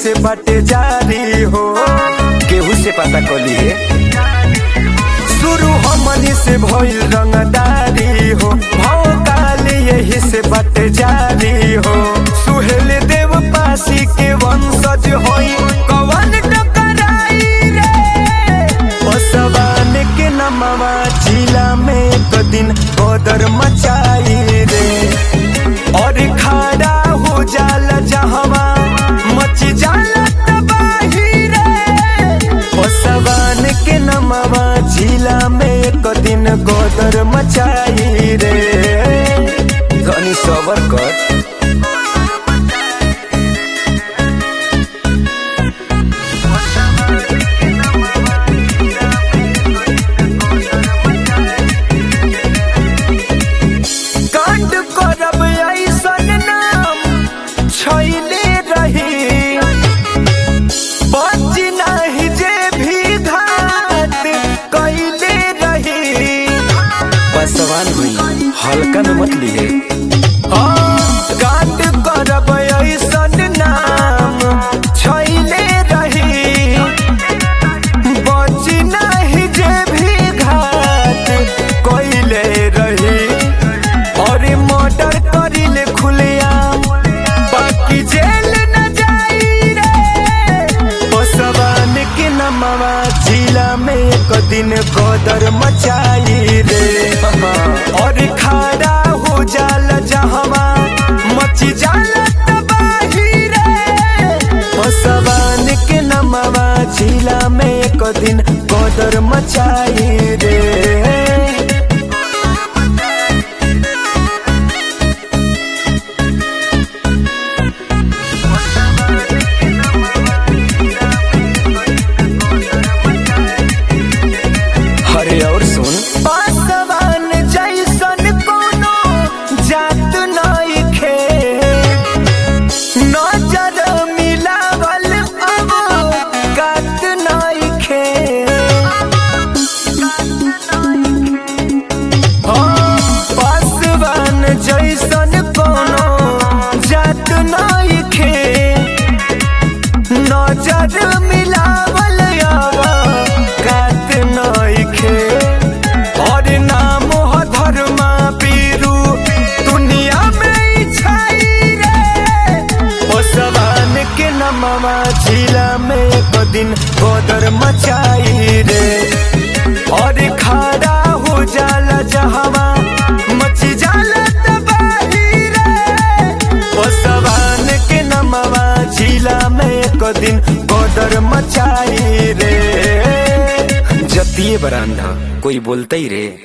से बाटे जारी हो केहू से पता कली है शुरू हमनी से भइल रंगदारी हो भाव काल यही से बाटे जारी हो सुहेल देव पासी के वंशज होई कवन टकराई रे बसवान के नमवा जिला में एक दिन बदर मचाई रे और खड़ा हो जाला जहवा मच जाला तबाही रे बसवान के नमवा जिला में एक दिन गोदर मचाई रे धनी सबर कर कांड करब ऐसन नाम छैले रही बच नाही जे भी घात कैले रही बसवान हुई हल्का में मत लिए कांड करब ऐसन नाम छैले रही बच नाही जे भी घात कैले रही और मर्डर करिले खुलेआम बाकी जेल न जाई रे बसवान के नमवा जिला में एक दिन गदर मचाई रे और खड़ा हो जाला जहवा मची जाला तबाही रे बसवान के नमवा जिला में एक दिन गदर मचाई रे अरे और सुन पासवान जैसन कोनो जात नइखे नजर मिलावल अब कात नइखे हाँ, पासवान जैसन कोनो जात नइखे नजर मिलावल अब कात नइखे और नाम ह धर्मा पीरू दुनिया में ही छाई रे ओसवान के नमवा जिला में एक दिन गोदर मचाई रे और खड़ा हो जाला जहवा मची जाला तबाही रे ओसवान के नमवा जिला में एक दिन गोदर मचाई रे जतिये बरांधा कोई बोलते ही रे